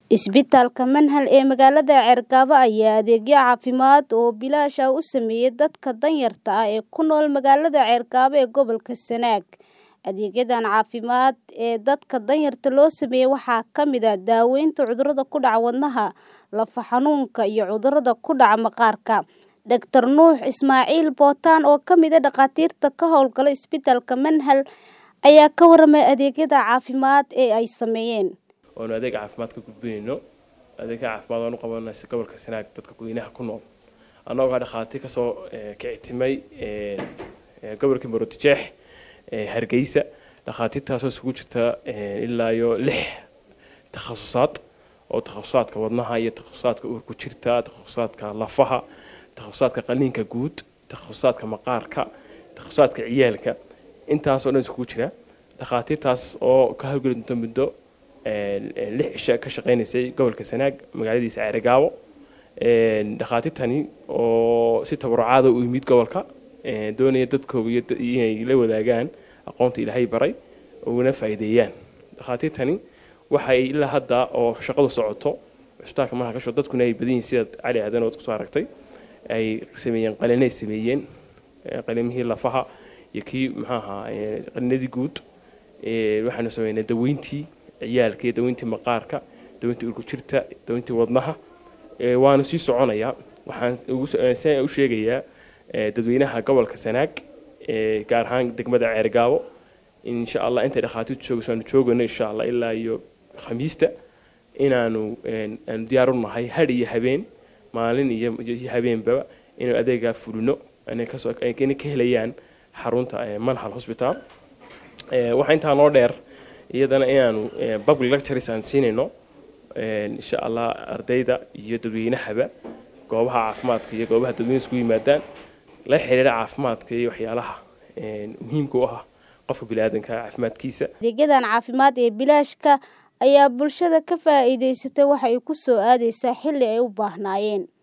Isbitaalka Manhal ee magaalada Cergaba ayaa adeegyo caafimaad oo bilaash ah u sameeyay dadka danyarta ah ee ku nool magaalada Cergaba ee gobolka Sanaag. Adeegyadan caafimaad ee dadka danyarta loo sameeyay waxaa ka mid ah daaweynta cudurrada ku dhaca wadnaha, lafaha xanuunka, iyo cudurrada ku dhaca maqaarka. Dr. Nuux Ismaaciil Bootaan oo ka mid ah dhakhaatiirta ka howlgala isbitaalka Manhal ayaa ka warramay adeegyada caafimaad ee ay sameeyeen. oonu adeeg caafimaad ka gudbinayno adeegga caafimaad oonu qabanayno si gobolka sanaag dadka gudweynaha ku nool annagoo ah dhakhaatiir kasoo kicitimay gobolka maroodijeex hargeysa dhakhaatiirtaasoo isugu jirta ilaa iyo lix takhasusaad oo takhasusaadka wadnaha iyo takhasusaadka uurku jirta takhasusaadka lafaha takhasusaadka qaliinka guud takhasusaadka maqaarka takhasusaadka ciyaalka intaasoo dhan isugu jira dhakhaatiirtaas oo ka howlgeli doonta muddo lix cisho ka shaqeynaysay gobolka sanaag magaaladiisa ceerigaabo dhakhaatiirtani oo si tabarucaada u yimid gobolka doonaya dadkooga iyo inay la wadaagaan aqoonta ilaahay baray uguna faa'iideeyaan dhakhaatiirtani waxay ilaa hadda oo shaqadu socoto cisbitaalka markaa ka sho dadkuna ay badan yihiin sidaad cali aadan ood kusoo aragtay ay sameeyeen qalinay sameeyeen qalimihii lafaha iyo kii muxuu ahaa qalinadii guud waxaanu sameynay daweyntii ciyaalka iyo daweyntii maqaarka daweyntii urku jirta daweyntii wadnaha waanu sii soconayaa waxaan u sheegayaa dadweynaha gobolka sanaag gaar ahaan degmada ceergaabo insha allah intay dhakhaatiirtu joogayso aanu joogayno insha allah ilaa iyo khamiista inaanu aanu diyaar u nahay hadh iyo habeen maalin iyo habeenbaba inuu adeegaa fulino inay ka helayaan xarunta manhal hospital waxaa intaa noo dheer iyadana inaanu public lectures aan siinayno insha allah ardayda iyo dadweynahaba goobaha caafimaadka iyo goobaha dadweyne isku yimaadaan la xiriira caafimaadka iyo waxyaalaha muhiimka u ah qofka biniaadanka caafimaadkiisa adeegyadan caafimaad ee bilaashka ayaa bulshada ka faa'iidaysatay waxa ay ku soo aadaysaa xilli ay u baahnaayeen